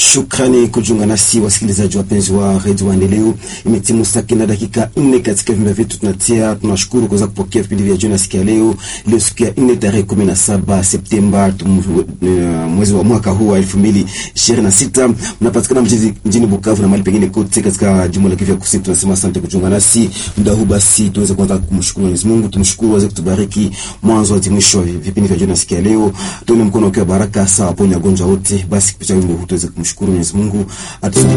Shukrani kujiunga nasi wasikilizaji wapenzi wa redio Maendeleo. Imetimu saa kenda dakika nne katika vimba vyetu tunatia. Tunashukuru kuweza kupokea vipindi vya jioni siku ya leo, leo siku ya nne tarehe kumi na saba Septemba mwezi wa mwaka huu wa elfu mbili ishirini na sita. Mnapatikana mjini Bukavu na mahali pengine kote katika jimbo la Kivu ya Kusini. Tunasema asante kujiunga nasi muda huu. Basi tuweze kwanza kumshukuru Mwenyezi Mungu, tumshukuru aweze kutubariki mwanzo hadi mwisho wa vipindi vya jioni siku ya leo. Tuone mkono ukiwa baraka sawa, ponya wagonjwa wote. Basi kupitia wimbo huu tuweze kumshukuru Mwenyezi Mungu atu